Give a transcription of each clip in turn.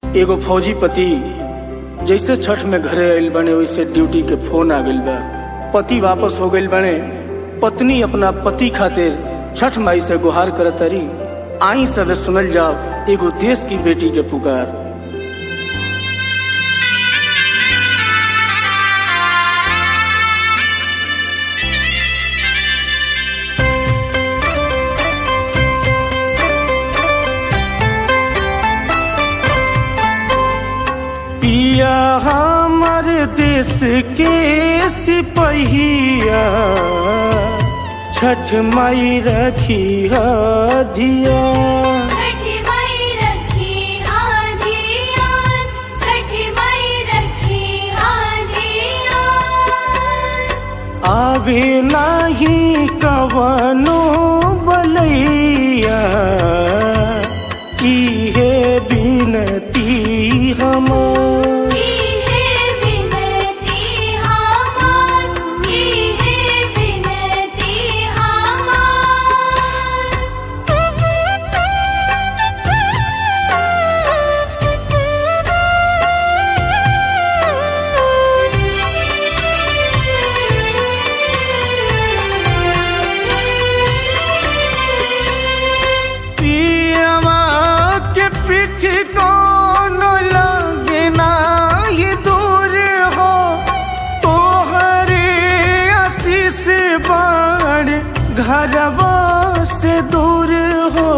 एगो फौजी पति जैसे छठ में घरे आइल बने वैसे ड्यूटी के फोन आ गइल बा पति वापस हो गइल बने पत्नी अपना पति खातिर छठ माई से गुहार करत तारी आई सबे सुनल जाओ एगो देश की बेटी के पुकार पिया हमर देश के सिपहिया छठ माई रखी धिया छठी माई रखी आधियान छठी माई रखी आधियान आवे नाही कवनो बलैया इहे बिनती हमार की है विनती हमार की है विनती पियवा के पीठ कौन लगे नाही दूर हो तोहरे आशीष बाण घरवा से दूर हो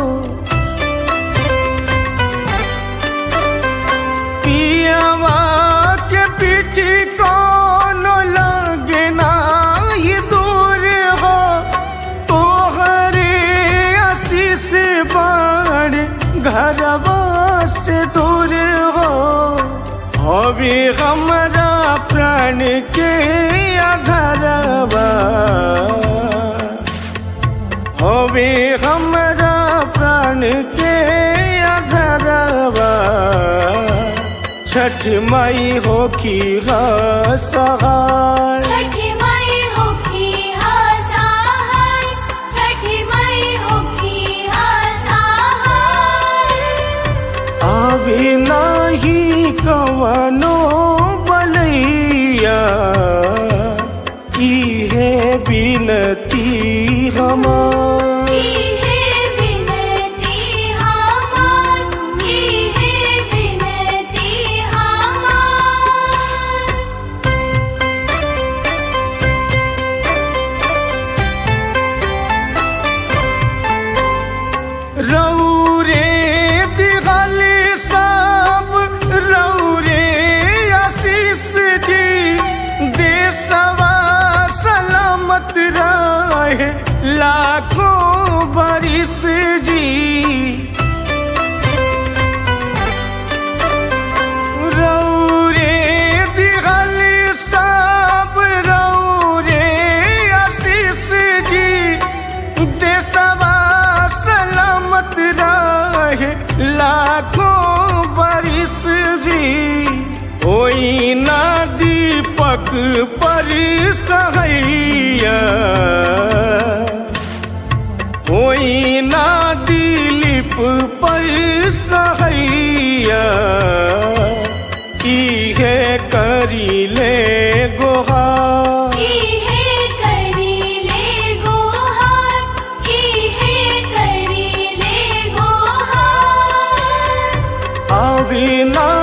पियवा के पीठ कौन लगे नाही दूर हो तोहरे आशीष बाण घरवा से दूर हो हवे हमरा प्राण के अधरवा हवे हमरा प्राण के अधरवा छठ माई हो की सहाय छठी माई होखी हासाहाय छठी माई होखी हासाहाय आवे नाही कवनो बलैया इहे बिनती हमार की है विनती हमार की है विनती हमार रौरे दिगल सब रौरे आशीष जी देशवा सलामत रहे लाखों बरिस जी रौरे दिगल सब रौरे आशीष जी देशवा सलामत रहे लाखों बरिस जी होई ना दीपक पर सहैया होई ना दिलीप पर सहैया इहे करी ले गोहा की है करी ले गोहार की है करी ले गोहार अविना